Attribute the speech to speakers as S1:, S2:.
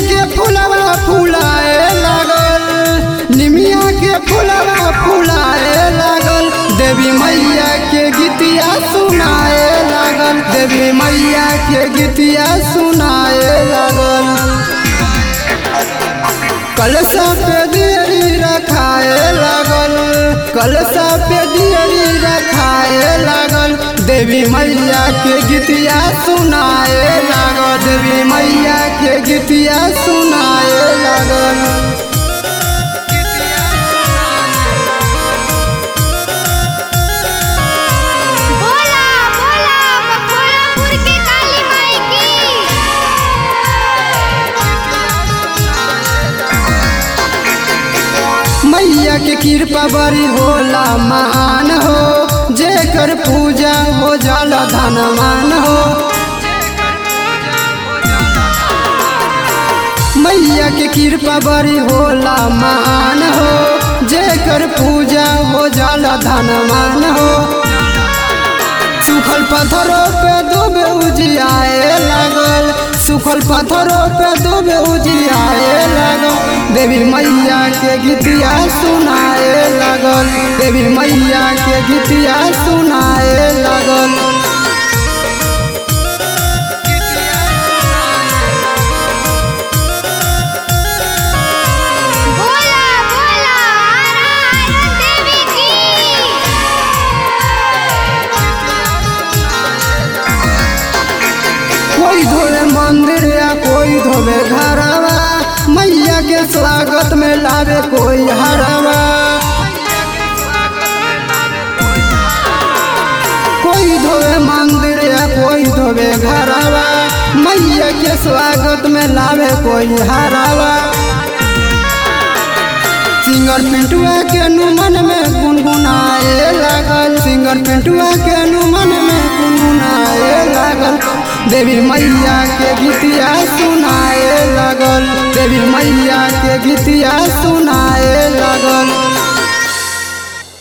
S1: के फुलवा फुलाए लागल निमिया के फुलवा फुलाए लागल देवी मैया के गीतिया सुनाए लागल देवी मैया के गीतिया सुनाए लागल कलशा पे दियरी रखाए लागल कलशा पे दियरी रखाए लागल देवी मैया के गीतिया सुनाए लागल देवी मैया के गीतिया सुनाए लागल
S2: बोला बोला मखोरापुर की काली माई की
S1: मैया के कृपा बड़ी होला महान हो जेकर पूजा हो जाला धनवान हो मैया के कृपा बड़ी होला महान हो जेकर पूजा हो जाला धनवान हो सुखल पत्थरों पे डूबे उजियाए लागल सुखल पत्थरों पे डूबे उजियाए लागल देवी मैया के गीतिया सुनाए लागल देवी मैया के गीतिया सुनाए लागल
S2: बोला बोला आराधना देवी की
S1: कोई धोवे मंदिर या कोई धोवे घरवा मैया के स्वागत में लावे कोई हरवा कोई धोवे मंदिर या कोई धोवे घरवा मैया के स्वागत में लावे कोई हरवा सिंगर पिंटुआ के नुमन में गुनगुनाए लागल सिंगर पिंटुआ के नुमन में गुनगुनाए लागल देवी मैया के गीतिया सुनाए लागल देवी मैया के गीतिया सुनाए लागल